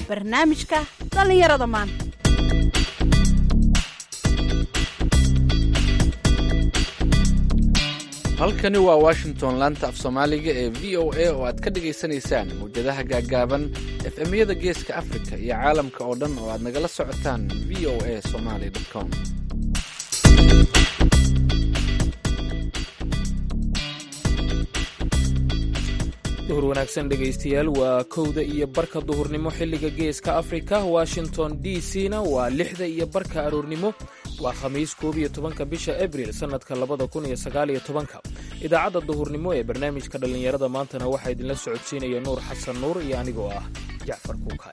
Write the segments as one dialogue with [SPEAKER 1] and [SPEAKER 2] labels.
[SPEAKER 1] barnaamijka dhallinyarada maanta
[SPEAKER 2] halkani waa washington laanta af soomaaliga ee v o a oo aad ka dhagaysanaysaan mawjadaha gaaggaaban efemyada geeska afrika iyo caalamka oo dhan oo aad nagala socotaan v o a somaly com
[SPEAKER 3] duhur wanaagsan dhegaystayaal waa kowda iyo barka duhurnimo xilliga geeska afrika washington d c na waa lixda iyo barka aroornimo waa khamiis koob iyo tobanka bisha abril sannadka labada kun iyo sagaaliyo tobanka idaacadda duhurnimo ee barnaamijka dhallinyarada maantana waxaa idinla socodsiinaya nuur xasan nuur iyo anigoo ah jacfar kuukaay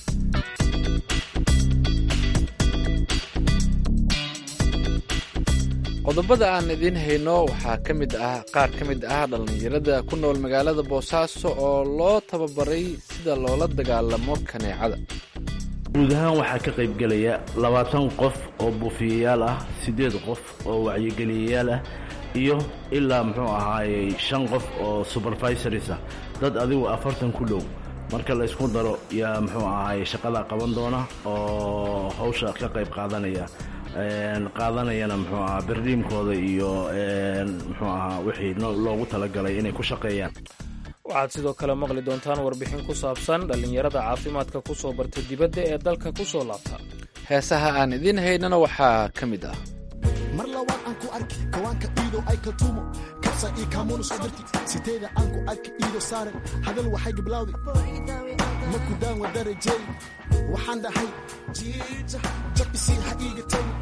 [SPEAKER 2] qodobada aan idiin hayno waxaa ka mid ah qaar ka mid ah dhallinyarada ku nool magaalada boosaaso oo loo tababaray sida loola dagaalamo kaneecada
[SPEAKER 4] guud ahaan waxaa ka qaybgelaya labaatan qof oo buufiyayaal ah siddeed qof oo wacyigeliyayaal ah iyo ilaa muxuu ahaayey shan qof oo supervisoris ah dad adigu afartan ku dhow marka la ysku daro yaa muxuu ahaayey shaqada qaban doona oo hawsha ka qayb qaadanaya qaadanayana muxuu ahaa berdiimkooda iyo muxuu ahaa wixii loogu talagalay inay ku shaqeeyaan
[SPEAKER 3] waxaad sidoo kale maqli doontaan warbixin ku saabsan dhallinyarada caafimaadka ku soo barta dibadda ee dalka ku soo laabta
[SPEAKER 2] heesaha aan idiin haynana waxaa ka mid ah
[SPEAKER 5] mar labaad aan ku arki kawaanka iidow ay kaltuumo kabsa io kaamuuna soo dirti siteeda aan ku arki iido saaren hadal waxay giblawdi maku daan wadarajey waxaan dhahay jabisi ha iiga tagi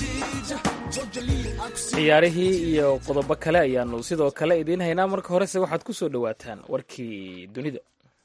[SPEAKER 3] ciyaarihii iyo qodobo kale ayaanu sidoo kale idiin haynaa marka horese waxaad ku soo dhowaataan warkii dunida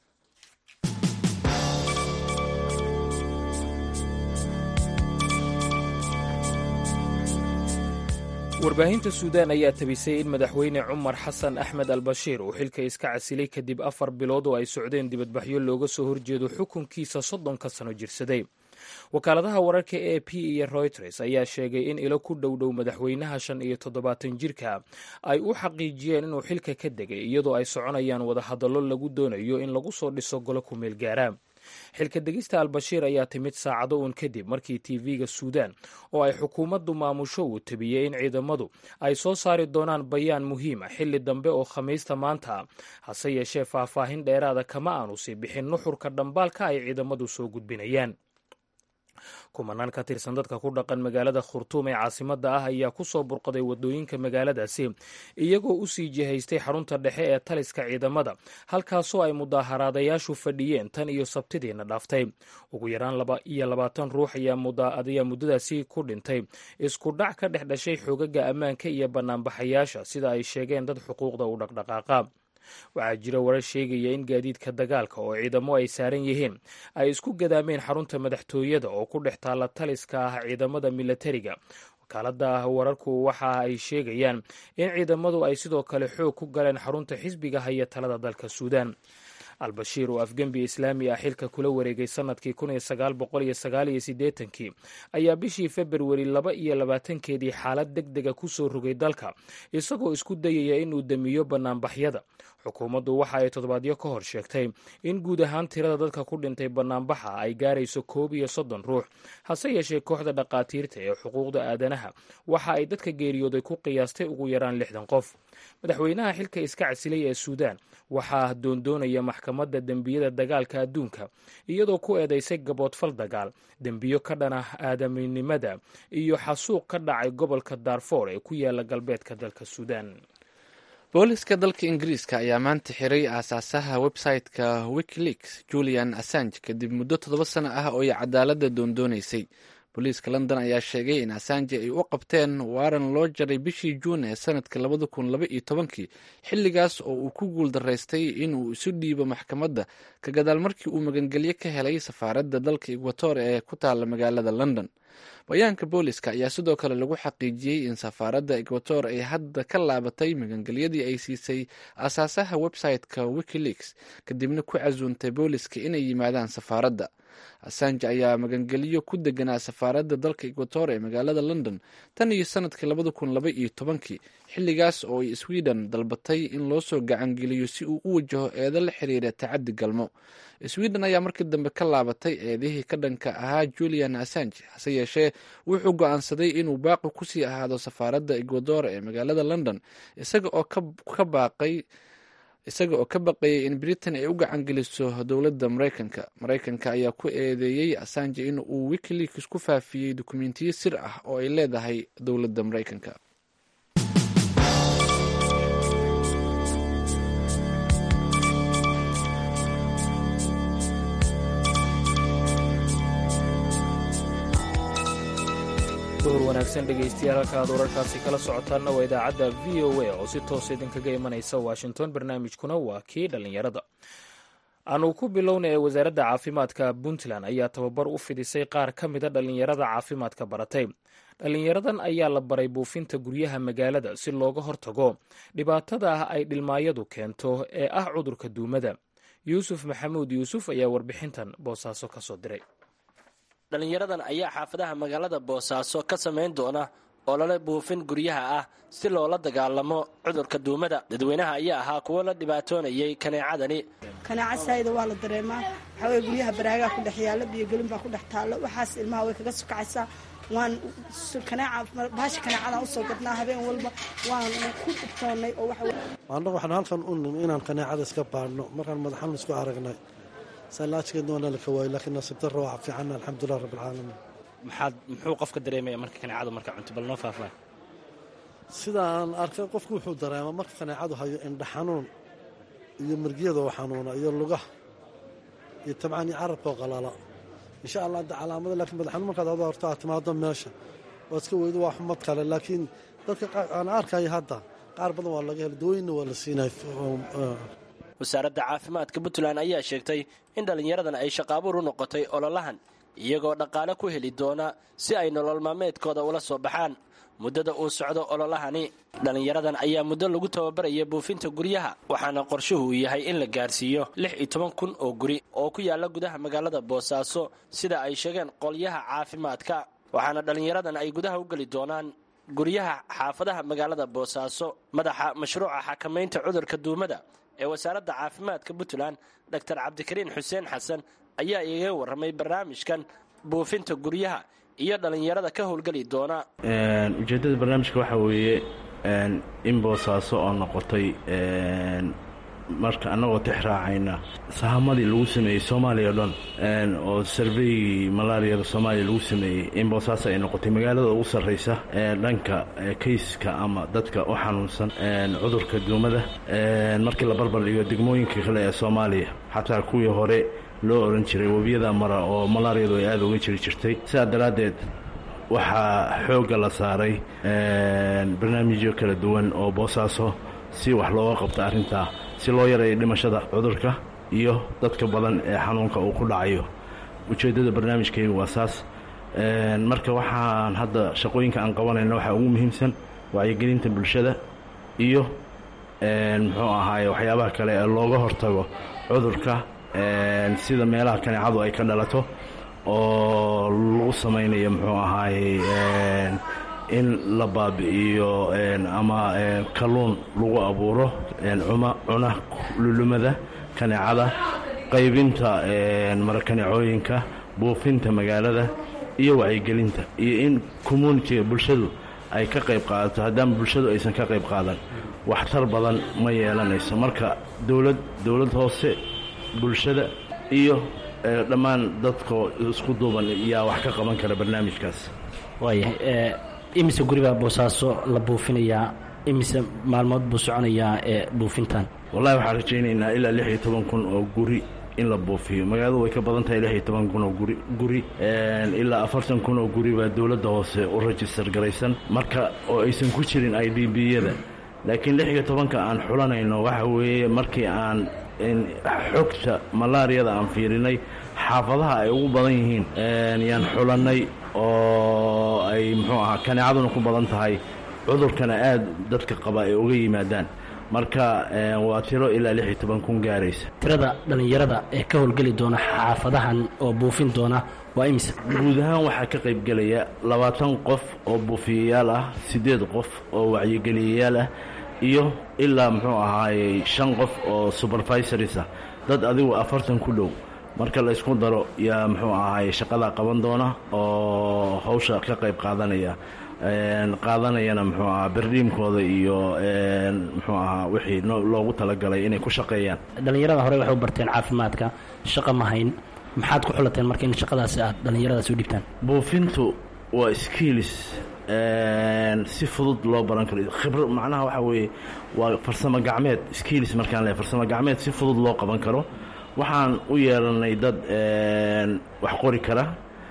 [SPEAKER 3] warbaahinta suudaan ayaa tabisay in madaxweyne cumar xasan axmed al bashiir uu xilka iska casilay kadib afar bilood oo ay socdeen dibadbaxyo looga soo horjeedo xukunkiisa soddonka sano jirsaday wakaaladaha wararka a p iyo reuters ayaa sheegay in ilo ku dhowdhow madaxweynaha shan iyo toddobaatan jirka ay u xaqiijiyeen inuu xilka ka degay iyadoo ay soconayaan wadahadallo lagu doonayo in lagu soo dhiso golo ku meel gaara xilka degista albashiir ayaa timid saacado uun kadib markii tv-ga suudaan oo ay xukuumaddu maamusho uu tabiyey in ciidamadu ay soo saari doonaan bayaan muhiim a xilli dambe oo khamiista maanta hase yeeshee faahfaahin dheeraada kama aanu sii bixin nuxurka dhambaalka ay ciidamadu soo gudbinayaan kumanaan ka tirsan dadka ku dhaqan magaalada khurtuum ee caasimadda ah ayaa ku soo burqaday wadooyinka magaaladaasi iyagoo u sii jihaystay xarunta dhexe ee taliska ciidamada halkaasoo ay mudaaharaadayaashu fadhiyeen tan iyo sabtidiina dhaaftay ugu yaraan laba iyo labaatan ruux ayaa muddadaasi ku dhintay isku dhac ka dhex dhashay xoogaga ammaanka iyo bannaanbaxayaasha sida ay sheegeen dad xuquuqda u dhaqdhaqaaqa waxaa jira warar sheegaya in gaadiidka dagaalka oo ciidamo ay saaran yihiin ay isku gadaameen xarunta madaxtooyada oo ku dhex taalla taliska ah ciidamada milatariga wakaalada wararku waxa ay sheegayaan in ciidamadu ay sidoo kale xoog ku galeen xarunta xisbiga haya talada dalka suudaan albashiir oo afgembi islaami ah xilka kula wareegay sanadkii kii ayaa bishii februari laba iyo labaatankeedii xaalad deg dega ku soo rogay dalka isagoo isku dayaya inuu damiyo bannaanbaxyada xukuumaddu waxa ay toddobaadyo ka hor sheegtay in guud ahaan tirada dadka ku dhintay bannaanbaxa ay gaarayso koob iyo soddon ruux hase yeeshee kooxda dhaqaatiirta ee xuquuqda aadanaha waxa ay dadka geeriyooday ku qiyaastay ugu yaraan lixdan qof madaxweynaha xilka iska casilay ee suudaan waxaa doondoonaya maxkamadda dembiyada dagaalka adduunka iyadoo ku eedaysay gaboodfal dagaal dembiyo ka dhana aadaminimada iyo xasuuq ka dhacay gobolka daarfoor ee ku yaala galbeedka dalka suudaan
[SPEAKER 2] booliska dalka ingiriiska ayaa maanta xiray aasaasaha website-ka wikileaks julian assange kadib muddo toddoba sano ah oo ay cadaaladda doondoonaysay booliiska london ayaa sheegay in assange ay u qabteen waaran loo jaray bishii juun ee sanadka labada kun laba iyo tobankii xilligaas oo uu ku guul daraystay inuu isu dhiibo maxkamadda ka gadaal markii uu magangelyo ka helay safaaradda dalka ekwator ee ku taalla magaalada london bayaanka booliska ayaa sidoo kale lagu xaqiijiyey in safaaradda ekwator ay hadda ka laabatay magangelyadii ay siisay asaasaha website-ka wikileaks kadibna ku casuuntay booliska inay yimaadaan safaaradda assange ayaa magangeliyo ku deganaa safaaradda dalka equator ee magaalada london tan iyo sanadkii labada kun laba iyo tobankii xilligaas oo ay sweden dalbatay in loo soo gacangeliyo si uu u wajaho eedo la xiriira tacaddi galmo sweden ayaa markii dambe ka laabatay eedihii ka dhanka ahaa julian assange hase yeeshee wuxuu go-aansaday inuu baaqi kusii ahaado safaaradda ecuador ee magaalada london isaga oo ka baaqay isaga oo ka baqayay in britain ay u gacangeliso dowladda maraykanka maraykanka ayaa ku eedeeyey assange in uu wikileaks ku faafiyey dukumentiyo sir ah oo ay leedahay dowladda maraykanka
[SPEAKER 3] duhur wanaagsan dhegaystayaal halka aad wararkaasi kala socotaanna waa idaacadda v o a oo si toosa idinkaga imanaysa washington barnaamijkuna waa kii dhallinyarada aanu ku bilowna ee wasaaradda caafimaadka puntland ayaa tababar u fidisay qaar ka mida dhallinyarada caafimaadka baratay dhallinyaradan ayaa la baray buufinta guryaha magaalada si looga hortago dhibaatada ah ay dhilmaayadu keento ee ah cudurka duumada yuusuf maxamuud yuusuf ayaa warbixintan boosaaso ka soo diray
[SPEAKER 6] dhallinyaradan ayaa xaafadaha magaalada boosaaso ka samayn doona olole buufin guryaha ah si loola dagaalamo cudurka duumada dadweynaha ayaa ahaa kuwo la dhibaatoonayay kaneecadani
[SPEAKER 7] kanaaca saayida waa la dareemaa waxaa weye guryaha baraagaa ku dhex yaalla biyogelin baa ku dhex taallo waxaas ilmaha way kaga sukacaysaa waan kanaaca baasha kanaacadan usoo gadnaa habeen walba waan ku dhibtoonnay oo waxa
[SPEAKER 8] annagu waxaan halkan u nimi inaan kaneecada iska baadhno markaan madaxan isku aragnay saalaajkeedna waana la kawaayey laakiin nasiib darro waa fiicanna alxamdulilah rabbilcaalamiin
[SPEAKER 6] maxaad muxuu qofka dareemaya marka kaneecadu marka cunto bal noo faahfaahay
[SPEAKER 8] sida aan arkay qofku wuxuu dareemaa marka kaneecadu hayo indha xanuun iyo mirgiyada oo xanuuna iyo lugaha iyo tabcan iyo carabkoo qalala insha allah hadda calaamada lakiin madax xanuun markaad ada horto aad timaado meesha waad iska weydo waa xumad kale laakiin dadka aan arkaya hadda qaar badan waa laga hela dawooyinna waa la siinay
[SPEAKER 6] wasaaradda caafimaadka puntland ayaa sheegtay in dhallinyaradan ay shaqaabuur u noqotay ololahan iyagoo dhaqaale ku heli doona si ay nolol maalmeedkooda ula soo baxaan muddada uu socdo ololahani dhallinyaradan ayaa muddo lagu tababaraya buufinta guryaha waxaana qorshuhu yahay in la gaarsiiyo lix iyo toban kun oo guri oo ku yaalla gudaha magaalada boosaaso sida ay sheegeen qolyaha caafimaadka waxaana dhallinyaradan ay gudaha u geli doonaan guryaha xaafadaha magaalada boosaaso madaxa mashruuca xakamaynta cudurka duumada ee wasaaradda caafimaadka puntland doctor cabdikariin xuseen xasan ayaa igaga warramay barnaamijkan buufinta guryaha iyo dhallinyarada ka howlgeli doona
[SPEAKER 4] ujeeddada barnaamijka waxaa weeye in boosaaso oo noqotay marka annagoo tix raacayna sahamadii lagu sameeyey soomaaliya o dhan oo sarveygii malaariyada soomaaliya lagu sameeyey in boosaaso ay noqotay magaalada ugu sarraysa ee dhanka kayska ama dadka u xanuunsan cudurka duumada markii la barbar dhigo degmooyinka kale ee soomaaliya xataa kuwii hore loo oran jiray webiyada mara oo malaariyadu ay aada uga jiri jirtay sidaa daraaddeed waxaa xoogga la saaray barnaamijyo kala duwan oo boosaaso si wax looga qabto arrintaa si loo yareeyo dhimashada cudurka iyo dadka badan ee xanuunka uu ku dhacayo ujeeddada barnaamijkaygu waa saas marka waxaan hadda shaqooyinka aan qabanayna waxaa ugu muhiimsan wacyigelinta bulshada iyo muxuu ahaaye waxyaabaha kale ee looga hortago cudurka sida meelaha kaneecadu ay ka dhalato oo lagu samaynayo muxuu ahaaye in la baabi'iyo ama kalluun lagu abuuro cuma cuna lulumada kaneecada qaybinta marakaneecooyinka buufinta magaalada iyo wacyigelinta iyo in communitiga bulshadu ay ka qayb qaadato haddaan bulshadu aysan ka qayb qaadan waxtar badan ma yeelanayso marka dowlad dowlad hoose bulshada iyo dhammaan dadkoo isku duuban yaa wax ka qaban kara barnaamijkaas
[SPEAKER 9] waayahay imise guribaa boosaaso la buufinayaa imise maalmood buu soconayaa ee buufintan
[SPEAKER 4] wallahi waxaan rajaynaynaa ilaa lix iyo toban kun oo guri in la buufiyo magaaladu way ka badan tahay lix iyo toban kun oo guri guri ilaa afartan kun oo guri baa dowladda hoose u rajistar garaysan marka oo aysan ku jirin i d b-yada laakiin lix iyo tobanka aan xulanayno waxa weeye markii aan xogta malaariyada aan fiirinay xaafadaha ay ugu badan yihiin yaan xulannay oo ay muxuu ahaa kaneecaduna ku badan tahay cudurkana aad dadka qaba ay uga yimaadaan marka waa tiro ilaa lix iyo toban kun gaaraysa
[SPEAKER 9] tirada dhallinyarada ee ka howlgeli doona xaafadahan oo buufin doona waa imise
[SPEAKER 4] guud ahaan waxaa ka qaybgelaya labaatan qof oo buufiyayaal ah siddeed qof oo wacyigeliyayaal ah iyo ilaa muxuu ahaayey shan qof oo supervisories ah dad adigu afartan ku dhow marka la ysku daro yaa muxuu ahaayey shaqadaa qaban doona oo hawsha ka qayb qaadanaya qaadanayana muxuu ahaa berdhiimkooda iyo muxuu ahaa wixii loogu talagalay inay ku shaqeeyaan
[SPEAKER 9] dhallinyarada hore waxay u barteen caafimaadka shaqa ma hayn maxaad ku xulateen marka in shaqadaasi aad dhallinyaradaasi u dhibtaan
[SPEAKER 4] buufintu waa skills si fudud loo baran karo khibra macnaha waxaa weeye waa farsamo gacmeed skills markaan leehay farsamo gacmeed si fudud loo qaban karo waxaan u yeelanay dad wax qori kara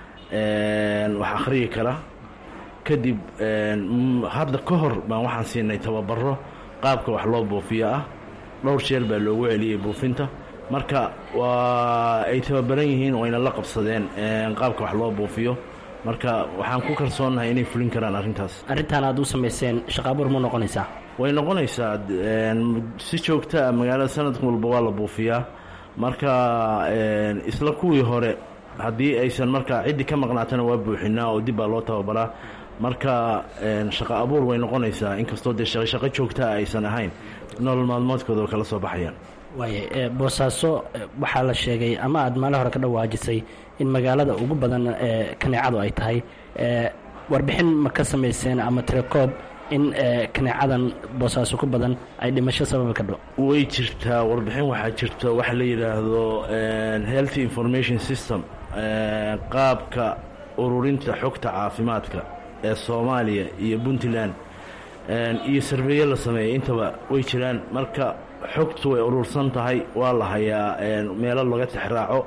[SPEAKER 4] wax akhriyi kara kadib hadda ka hor baan waxaan siinay tababaro qaabka wax loo buufiyo ah dhowr jeel baa loogu celiyey buufinta marka waa ay tababaran yihiin wayna la qabsadeen qaabka wax loo buufiyo marka waxaan ku kalsoonnahay inay fulin karaan arrintaas
[SPEAKER 9] arrintan aad u samayseen shaqaabuur ma noqonaysaa
[SPEAKER 4] way noqonaysaa si joogtaa magaalada sanadka walba waa la buufiyaa marka isla kuwii hore haddii aysan marka ciddii ka maqnaatana waa buuxinaa oo dib baa loo tababaraa marka shaqo abuur way noqonaysaa inkastoo dee shaqo joogtaa aysan ahayn nolol maalmoodkooda oo kala soo baxayaan
[SPEAKER 9] waaya boosaaso waxaa la sheegay ama aad maalin hore ka dhawaajisay in magaalada ugu badan ee kaneecadu ay tahay warbixin ma ka samayseen ama tirakoob in kaneecadan boosaaso ku badan ay dhimasho sababi kadho
[SPEAKER 4] way jirtaa warbixin waxaa jirta waxa la yidhaahdo health information system qaabka ururinta xogta caafimaadka ee soomaaliya iyo puntland iyo sarveeye la sameeyay intaba way jiraan marka xogtu way urursan tahay waa la hayaa meelo laga tixraaco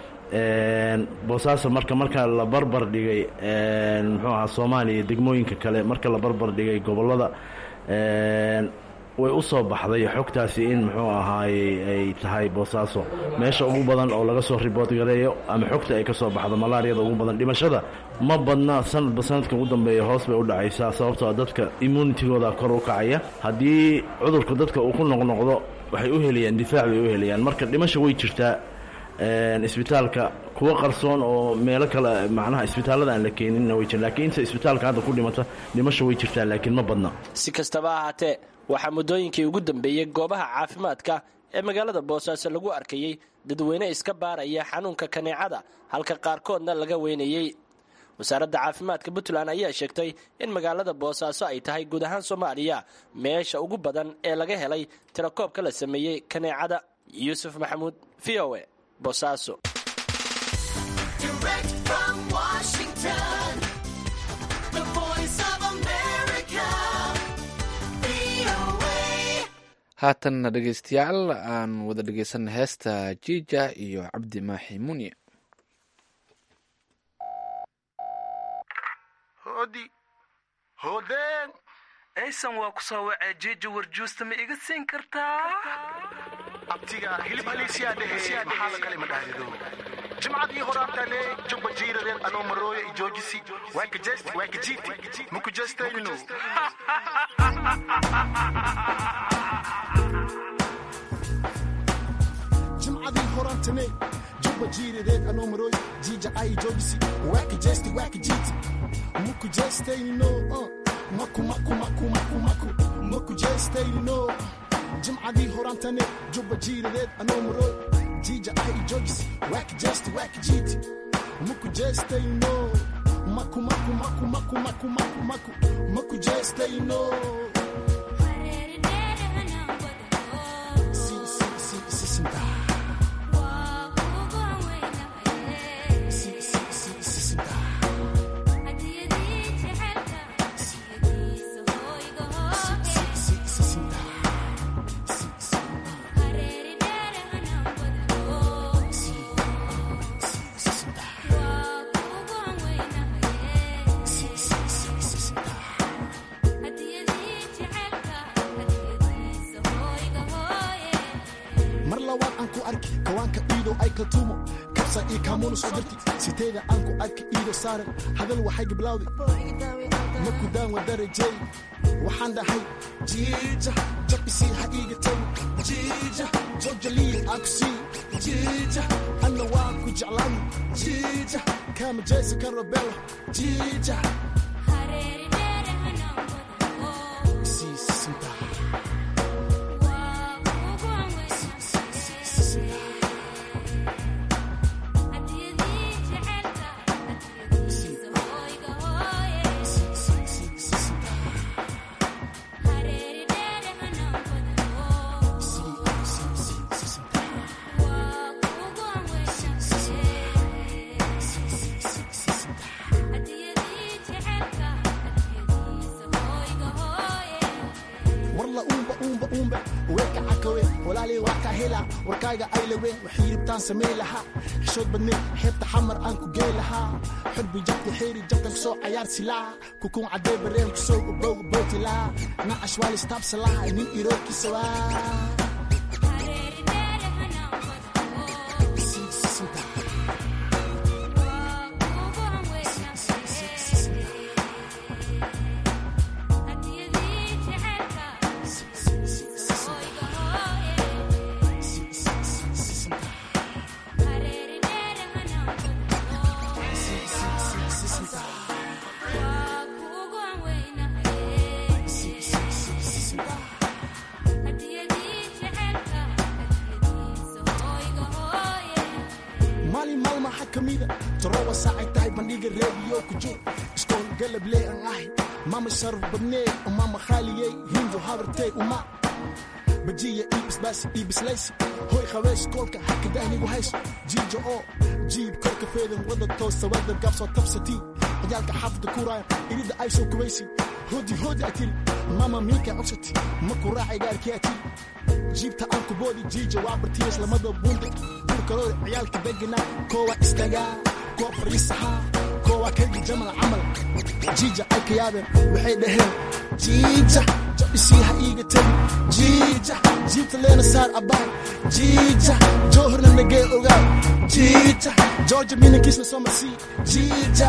[SPEAKER 4] boosaaso marka marka la barbar dhigay muxuu ahaa soomaaliya degmooyinka kale marka la barbar dhigay gobollada way u soo baxday xogtaasi in muxuu ahaayey ay tahay boosaaso meesha ugu badan oo laga soo ribood gareeyo ama xogta ay ka soo baxdo malaariyada ugu badan dhimashada ma badna sanadba sanadka ugu dambeeya hoos bay u dhacaysaa sababtoo dadka immunitigooda kor u kacaya haddii cudurku dadka uu ku noqnoqdo waxay u helayaan difaac bay u helayaan marka dhimasha way jirtaa isbitaalka kuwa qarsoon oo meelo kale macnaha isbitaallada aan la keeninna way jir lakiin inta isbitaalka hadda ku dhimata dhimasha way jirtaa laakiin ma badna
[SPEAKER 6] si kastaba ahaatee waxaa muddooyinkii ugu dambeeyey goobaha caafimaadka ee magaalada boosaaso lagu arkayey dadweyne iska baaraya xanuunka kaneecada halka qaarkoodna laga weynayey wasaaradda caafimaadka puntland ayaa sheegtay in magaalada boosaaso ay tahay guud ahaan soomaaliya meesha ugu badan ee laga helay tirakoobka la sameeyey kaneecada yuusuf maxamuud v o e boosaaso
[SPEAKER 2] haatanna dhegeystayaal aan wada dhegeysanna heesta jiija iyo cabdi maaxi munye
[SPEAKER 10] hoodi hoodeen aysan waa ku soo wacee jiija warjuusta ma iga siin kartaa
[SPEAKER 5] abtiga hilib haliisiyaa dhehe maxaa la kale ma dhahdido jimcadii horaantale jubba jiiradeed anoo marooya i joojisi waaka jeesti waaka jiiti maku jeestayno jimcadii horaantane jubba jiiradeed anoo marooya jiija ay joojisi waaka jeesti waaka jiiti maku jeestayno maku maku maku maku maku maku jeestayno jimcadii horaantane jubba jiiradeed anoo marooy jiija ay joojis waaka jeesti waaka jiiti maku jeestayno maku maku maku maku maku maku maku maku jeestayno si si si si sinta si si si si sinta mar labaad aan ku arki kawaanka iidow ay kaltuumo kabsa io kaamuuna soo dirti siteeda aan ku arki iido saaren hadal waxay giblawdi maku daan waa darajay waxaan dhahay jiija jabisi ha iiga tagi jiija jojaliya aa ku sii jiija anna waa ku jeclaan jiija kama jeysa kan robelo jiija Sii sisinta. warla uumba uumba uumbe weeka cakawe walaalay waa kaa hela warkaaga aylaweyn waxay ribtaan samey lahaa xishood badneed xeebta xamar aan ku gey lahaa xurbi jabta xeeri jabtan kusoo cayaar silaa kukuun cadee bareen kusoo ubowga bootilaa nacash waa listaabsalaa nin iroorkiisa waa maalin maalma waxaa ka mida toroba saacay tahay bandhiga reediyo ku jir iskool galablee aan ahay mama sharaf badnee umama khaaliyey hindu habartey uma bajiya iibisbaasi iibislaysi hoy qabees koolka hakadaahnigu hayso jiijo oo jiib korka feedan wada toosta wada gabsoo tabsatii ciyaalka xaafada kuuraaya irida ay soo kubaysi hoodi hoodi ay tiri mama miika codsati ma ku raacay gaarkii ay tiri jiibta aan ku boodi jiija waa bartiyas lamada buunde burkalooda ciyaalka deganaa koowa istagaa koo fariisahaa koowa kaygi jamal camal jiija ay ka yaabeen waxay dhaheen jiija jabisii ha iiga tegi jiija jiibta leena saar abaay jiija joohorna nagee ogaa jiija jooja minankiisna soo marsii jiija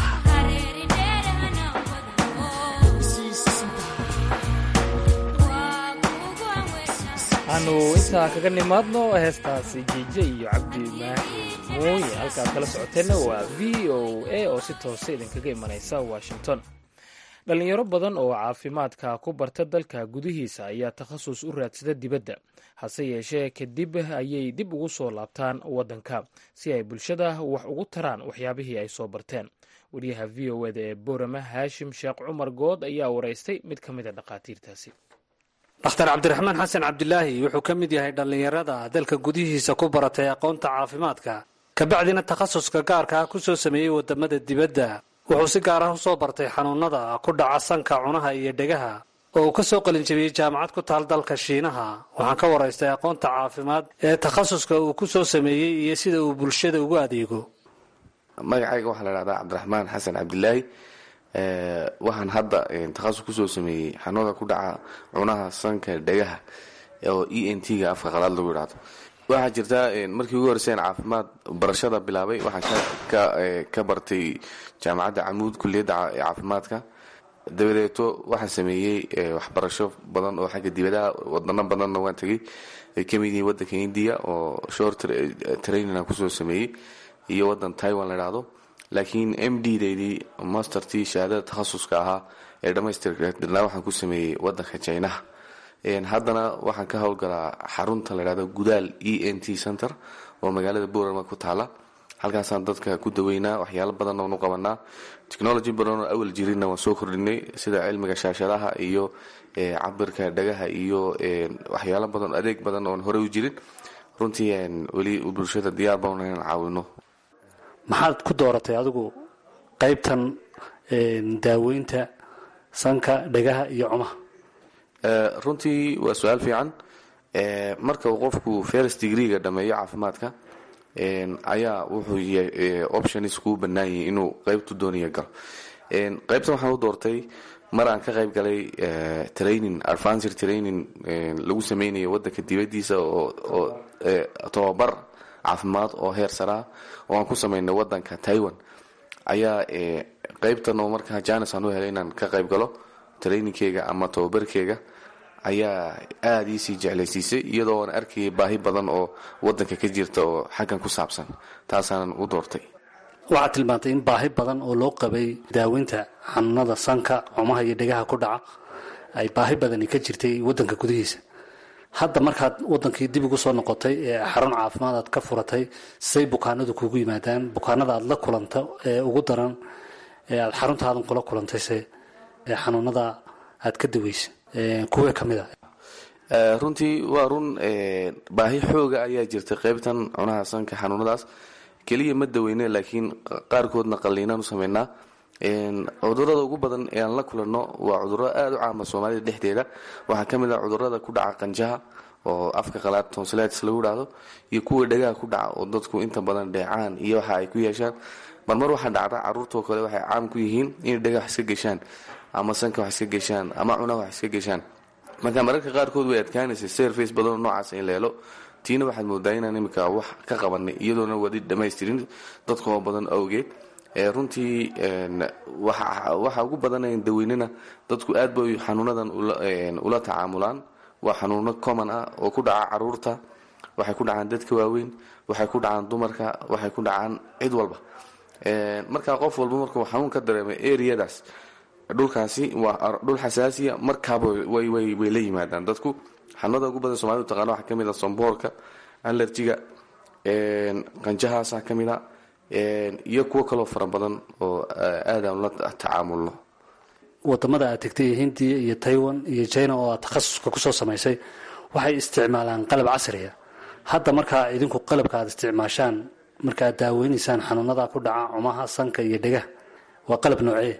[SPEAKER 3] aanu intaa kaga nimaadno heestaasi jiije iyo cabdi maaxi mooye halkaad kala socoteenna waa v o a oo si toose idinkaga imanaysa washington dhalinyaro badan oo caafimaadka ku barta dalka gudihiisa ayaa takhasus u raadsada dibadda hase yeeshee kadib ayay dib ugu soo laabtaan waddanka si ay bulshada wax ugu taraan waxyaabihii ay soo barteen wariyaha v o eda ee boorama haashim sheekh cumar good ayaa waraystay mid ka mid a dhakhaatiirtaasi
[SPEAKER 11] dhakhtar cabdiraxmaan xasan cabdilaahi wuxuu ka mid yahay dhallinyarada dalka gudihiisa ku baratay aqoonta caafimaadka kabacdina takhasuska gaarka ah ku soo sameeyey wadamada dibadda wuxuu si gaar ah u soo bartay xanuunada ku dhaca sanka cunaha iyo dhegaha oo uu ka soo qalinjabiyey jaamacad ku taal dalka shiinaha waxaan ka waraystay aqoonta caafimaad ee takhasuska uu ku soo sameeyey iyo sida uu bulshada ugu adeego
[SPEAKER 12] magacayga waxaa la dhahdaa cabdiraxmaan xasan cabdilaahi waxaan hadda takhasus kusoo sameeyey xanuunada ku dhaca cunaha sanka dhegaha oo e n t-ga afka qalaad lagu idhaahdo waxaa jirta markii ugu horeyseen caafimaad barashada bilaabay waxaan ka bartay jaamacadda camuud kuliyadda caafimaadka dabadeeto waxaan sameeyey waxbarasho badan oo xagga dibadaha wadano badanna waan tegay ay kamid yihiin wadanka indiya oo short training aan kusoo sameeyey iyo wadan taiwan la idhaahdo laakiin m d daydii mastertii shahaadada takhasuska ahaa ee dhamaystirnaa waxaan ku sameeyey wadanka jinaha haddana waxaan ka howlgalaa xarunta la dhahdo gudaal e n t center oo magaalada boorama ku taala halkaasaan dadka ku daweynaa waxyaalo badan oonu qabanaa technology badan oo awal jirinna waan soo kordhinay sida cilmiga shaashadaha iyo cabirka dhagaha iyo waxyaalo badan adeeg badan oon horey u jirin runtii weli bulshada diyaar baan inaan caawino
[SPEAKER 11] maxaad ku dooratay adigu qaybtan daaweynta sanka dhegaha iyo cumaha
[SPEAKER 12] runtii waa su-aal fiican marka uu qofku first degreega dhameeyo caafimaadka ayaa wuxuu options kuu bannaan yihi inuu qaybtu doonaya galo qaybtan waxaan u doortay mar aan ka qayb galay training advancer training lagu sameynayo wadanka dibadiisa oo tobabar caafimaad oo heer saraa oo aan ku sameynay wadanka taiwan ayaa qeybtan oo markaa janis aan u helay inaan ka qayb galo trainingkeyga ama tababarkeyga ayaa aada iisii jeclaysiisay iyadoo aan arkayay baahi badan oo wadanka ka jirta oo xaggan ku saabsan taasaanan u doortay
[SPEAKER 11] waxaad tilmaantay in baahi badan oo loo qabay daaweynta xanuunada sanka cumaha iyo dhegaha ku dhaca ay baahi badani ka jirtay wadanka gudihiisa hadda markaad wadankii dib ugu soo noqotay ee xarun caafimaad aad ka furatay say bukaanadu kugu yimaadaan bukaanada aad la kulanta ee ugu daran ee aad xaruntaadan kula kulantayse ee xanuunada aad ka daweysa kuwee ka mid a
[SPEAKER 12] runtii waa run baahi xooga ayaa jirta qeybtan cunaha sanka xanuunadaas keliya ma daweyne laakiin qaarkoodna qalliinaan u sameynaa cudurada ugu badan ee aan la kulanno waa cuduro aada u caama soomaalida dhexdeeda waxaa ka mid ah cudurada ku dhaca qanjaha oo afka qalaad tonsilitis lagu dhahdo iyo kuwa dhagaha ku dhaca oo dadku inta badan dheecaan iyo waxa ay ku yeeshaan marmar waxaa dhacda caruurtoo kale waxay caam ku yihiin inay dhagaha wax iska geshaan ama sanka wax iska geshaan ama cunaha wax iska geshaan marka mararka qaarkood way adkaanaysa serface badanoo noocaas in la helo tiina waxaad moodaa inaan imika wax ka qabanay iyadoona wadi dhamaystirin dadka oo badan awgeed runtii waxa ugu badanayn daweynena dadku aad bay xanuunadan ula tacaamulaan waa xanuuno common ah oo ku dhaca caruurta waxay ku dhacaan dadka waaweyn waxay ku dhacaan dumarka waxay ku dhacaan cid walba markaa qof walba markuu xanuun ka dareemay areadaas dhulkaasi waa dhul xasaasiya markaaba way la yimaadaan dadku xanuunada ugu badan somalida taqana waxaa kamid a somboorka alerjiga qanjahaasa ka mid a iyo kuwo kaloo fara badan oo aadaan la tacaamulno
[SPEAKER 11] wadamada aad tegtay hindiya iyo taiwan iyo china oo aad takhasuska kusoo samaysay waxay isticmaalaan qalab casriya hadda markaa idinku qalabka aad isticmaashaan markaaad daaweynaysaan xanuunada ku dhaca cumaha sanka iyo dhegaha waa qalab noocee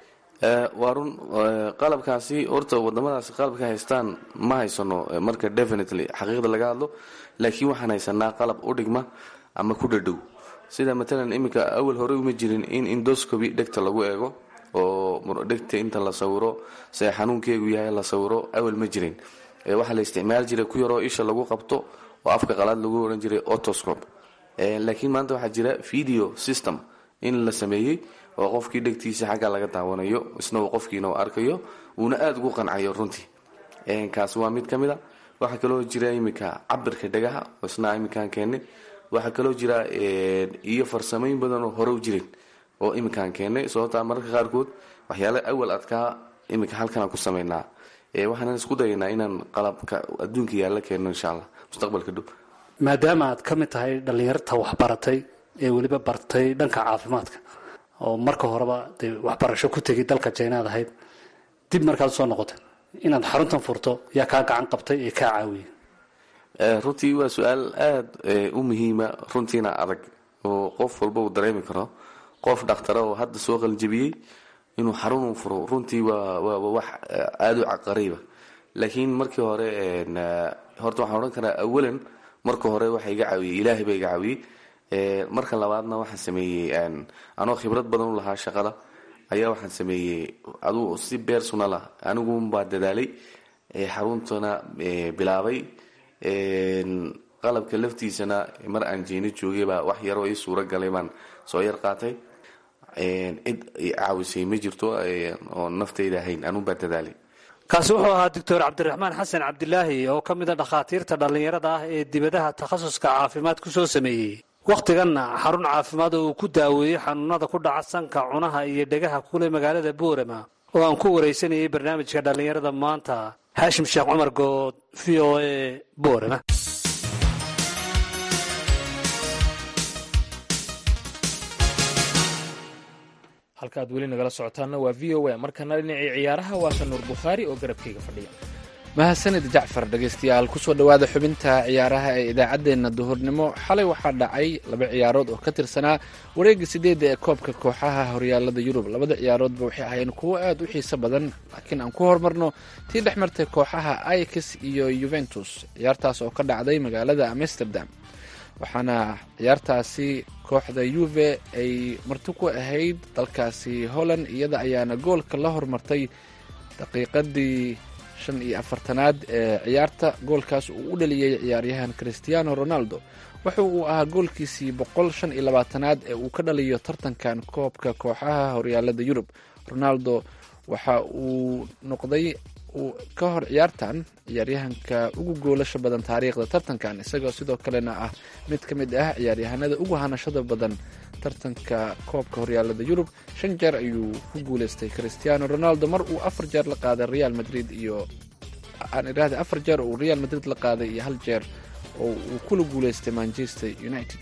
[SPEAKER 12] waa run qalabkaasi horta wadamadaasi qalabka haystaan ma haysano marka definitely xaqiiqda laga hadlo laakiin waxaan haysanaa qalab u dhigma ama ku dhadhow sida matalan iminka awal hore uma jirin in indoscoby dhegta lagu eego oo dhegta inta la sawiro se xanuunkeegu yahay la sawiro awal ma jirin waxaa la isticmaali jiray ku yaroo isha lagu qabto oo afka qalaad lagu ohan jiray otoscope laakiin maanta waxaa jira video system in la sameeyey oo qofkii dhegtiisa xagga laga daawanayo isna uu qofkiina u arkayo uuna aada ugu qancayo runtii kaas waa mid ka mid a waxaa kaloo jira iminka cabirka dhegaha oo isna iminkaan keennay waxaa kaloo jira iyo farsamooyin badan oo hore u jirin oo iminkaan keennay sababtaa mararka qaarkood waxyaala awal adkaa iminka halkanaan ku sameynaa waxaanan isku dayaynaa inaan qalabka adduunka yaalla keenno insha allah mustaqbalka dhow
[SPEAKER 11] maadaama aad ka mid tahay dhallinyarta waxbaratay ee weliba bartay dhanka caafimaadka oo marka horeba dee waxbarasho ku tegay dalka jaynaad ahayd dib markaad usoo noqotay inaad xaruntan furto yaa kaa gacan qabtay ee kaa caawiyay
[SPEAKER 12] runtii waa su-aal aada u muhiima runtiina adag oo qof walba uu dareemi karo qof dhakhtara oo hadda soo qaljabiyey inuu xarun u furo runtii waa waa wax aada u caqariiba laakiin markii hore horta waxaan odhan karaa awalan marka hore waxa iga caawiyey ilaahay baa iga caawiyey marka labaadna waxaan sameeyey anoo khibrad badan u lahaa shaqada ayaa waxaan sameeyey aduu si bersonal ah aniguunbaa dadaalay xaruntana bilaabay qalabka laftiisana mar aan jeeni joogay baa wax yaroo ii suuro galay baan soo yar qaatay cid caawisay ma jirto oo naftayda ahayn anuunbaa dadaalay
[SPEAKER 11] kaasi wuxuu ahaa doctor cabdiraxmaan xasan cabdilaahi oo ka mid a dhakhaatiirta dhallinyarada ah ee dibadaha takhasuska caafimaad ku soo sameeyey wakhtiganna xarun caafimaad oo uu ku daaweeyey xanuunada ku dhaca sanka cunaha iyo dhegaha kule magaalada boorama oo aan ku waraysanayay barnaamijka dhallinyarada maanta haashim sheekh cumar good v o a boorama
[SPEAKER 3] halka aad weli nagala socotaanna waa v o a markana dhinacii ciyaaraha waa ka nuur bukhaari oo garabkayga fadhiya
[SPEAKER 2] mahadsanid jacfar dhegaystayaal kusoo dhowaada xubinta ciyaaraha ee idaacaddeenna duhurnimo xalay waxaa dhacay laba ciyaarood oo ka tirsanaa wareegga sideedda ee koobka kooxaha horyaalada yurub labada ciyaaroodba waxay ahaayeen kuwo aad u xiiso badan laakiin aan ku horumarno tii dhex martay kooxaha ix iyo yuventus ciyaartaas oo ka dhacday magaalada amsterdam waxaana ciyaartaasi kooxda yuve ay marti ku ahayd dalkaasi holland iyada ayaana goolka la hormartay daqiiqadii shan iyo afartanaad ee ciyaarta goolkaas uu u dhaliyey ciyaaryahan christiano ronaldo wuxa uu ahaa goolkiisii boqol shan iyo labaatanaad ee uu ka dhaliyo tartankan koobka kooxaha horyaalada yurub ronaldo waxa uu noqday uu ka hor ciyaartan ciyaaryahanka ugu goolasha badan taariikhda tartankan isagoo sidoo kalena ah mid ka mid ah ciyaaryahanada ugu hanashada badan tartanka koobka horyaalada yurub shan jeer ayuu ku guuleystay christiano ronaldo mar uu afar jeer la qaaday real madrid iyo aan idhaahda afar jeer oo uu real madrid la qaaday iyo hal jeer oo uu kula guuleystay manchester united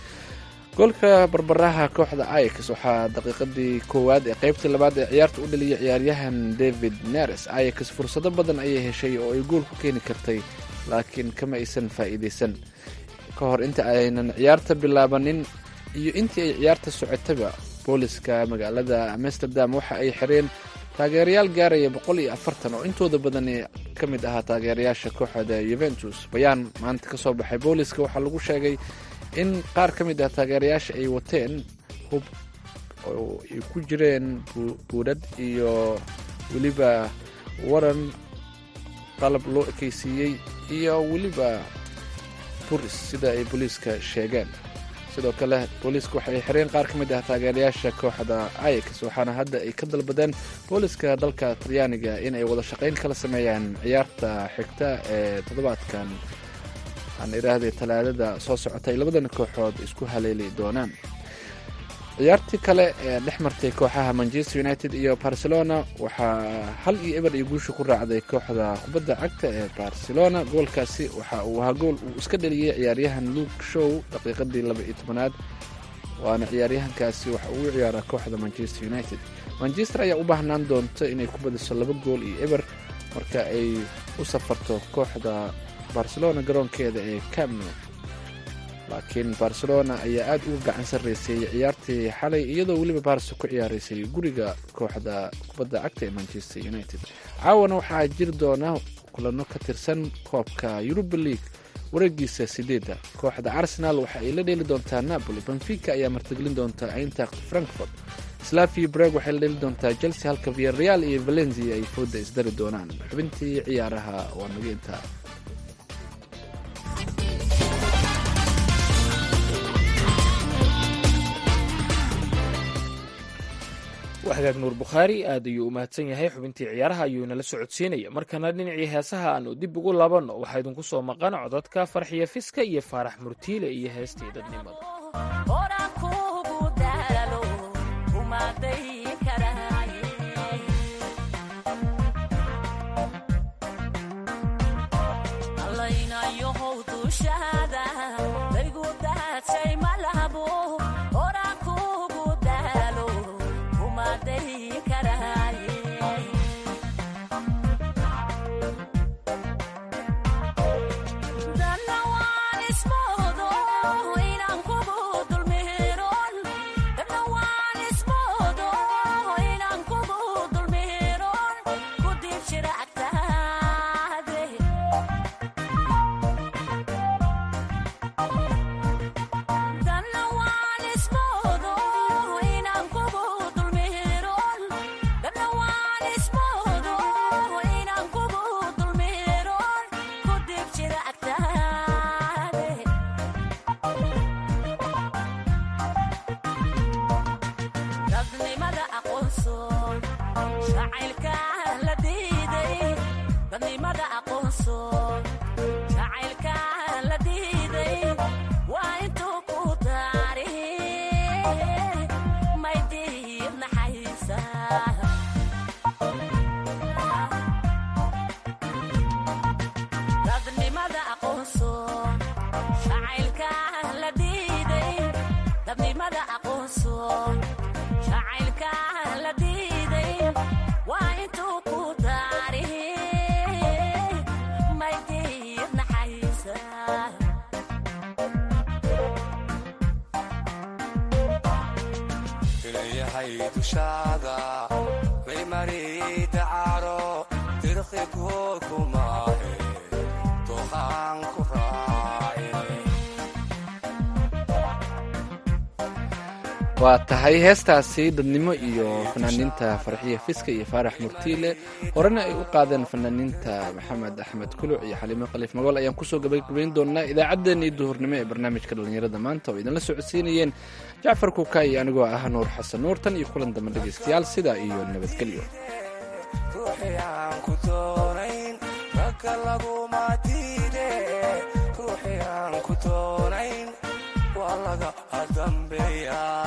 [SPEAKER 2] goolka barbaraha kooxda ix waxaa daqiiqadii koowaad ee qeybtii labaad ee ciyaarta u dhaliyay ciyaaryahan david neres ix fursado badan ayay heshay oo ay gool ku keeni kartay laakiin kama aysan faa'iidaysan ka hor inta aynan ciyaarta bilaabanin iyo intii ay ciyaarta socotaba booliska magaalada amsterdam waxa ay xireen taageerayaal gaaraya boqol iyo afartan oo intooda badan ka mid ahaa taageerayaasha kooxda yuventus bayaan maanta ka soo baxay booliska waxaa lagu sheegay in qaar ka mid ah taageerayaasha ay wateen hub oo ay ku jireen buudhad iyo weliba waran qalab loo ekeysiiyey iyo weliba buris sida ay booliiska sheegeen sidoo kale booliiska waxay xireen qaar ka mid ah taageerayaasha kooxda ix waxaana hadda ay ka dalbadeen booliiska dalka talyaaniga in ay wada shaqayn kala sameeyaan ciyaarta xigta ee toddobaadkan aan idhaahday talaadada soo socota ay labadana kooxood isku haleeli doonaan ciyaartii kale ee dhex martay kooxaha manchester united iyo barcelona waxaa hal iyo eber iyo guusha ku raacday kooxda kubadda cagta ee barcelona goolkaasi waxa uu ahaa gool uu iska dhaliyey ciyaaryahan luke show daqiiqadii laba iyo tobanaad waana ciyaaryahankaasi waxa uu u ciyaaraa kooxda manchester united manchester ayaa u baahnaan doonta inay ku badiso laba gool iyo eber marka ay u safarto kooxda barcelona garoonkeeda ee camno laakiin barcelona ayaa aad uga gacan sarreysay ciyaartii xalay iyadoo weliba barso ku ciyaaraysay guriga kooxda kubadda cagta ee manchester united caawana waxaa jiri doona kulano ka tirsan koobka yuruba league wareegiisa sideedda kooxda arsenal waxa ay la dheeli doontaa napoli benfica ayaa martigelin doontaa eintacht frankfort slavia breg waxay la dheeli doontaa chelsea halka viareal iyo valencia ay fooda isdari doonaan xubintii ciyaaraha waa naga intaa
[SPEAKER 3] hagaag nuur bukhaari aad ayuu u mahadsan yahay xubintii ciyaaraha ayuu inala socodsiinaya markana dhinacii heesaha aanu dib ugu labanno waxaa idinku soo maqan codadka farxiya fiska iyo faarax murtiile iyo heestii dadnimada
[SPEAKER 2] waa tahay heestaasi dadnimo iyo fanaaniinta farxiya fiska iyo faarax murtiile horena ay u qaadeen fanaaniinta maxamed axmed kuluc iyo xaliimo khaliif magool ayaan kusoo gabagabayn doonaa idaacaddeenii duhurnimo ee barnaamijka dhallinyarada maanta oo idinla socodsiinayeen jacfar kuuka iyo anigoo ah nuur xasan nuur tan iyo kulan dambe dhegaystayaal sidaa iyo nabadgelyo
[SPEAKER 13] laga dambeeya